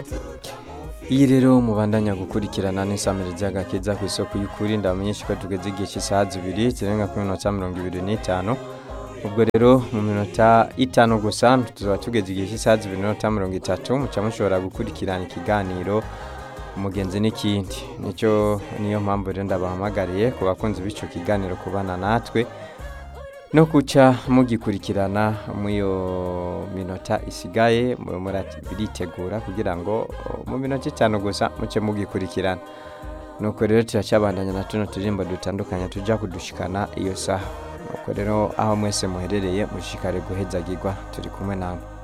iyi rero mubandanya gukurikirana n'isamire ry'agakiza ku isoko y'ukuri ndabamenyesha ko tugeze igihe cy'isaha zibiri zirenga kuri minota mirongo ibiri n'itanu ubwo rero mu minota itanu gusa tuzaba tugeze igihe cy'isaha zibiri n'inota mirongo itatu muca mushobora gukurikirana ikiganiro umugenzi n'ikindi nicyo niyo mpamvu rero ndabahamagariye ku bakunzi b'icyo kiganiro kubana natwe no guca mugikurikirana iyo minota isigaye muritegura kugira ngo mu minota itanu gusa muce mugikurikirana nuko rero turacyabandanya na tuno turirimbo dutandukanye tujya kudushikana iyo saha nuko rero aho mwese muherereye mushikare guhezagirwa turi kumwe nawe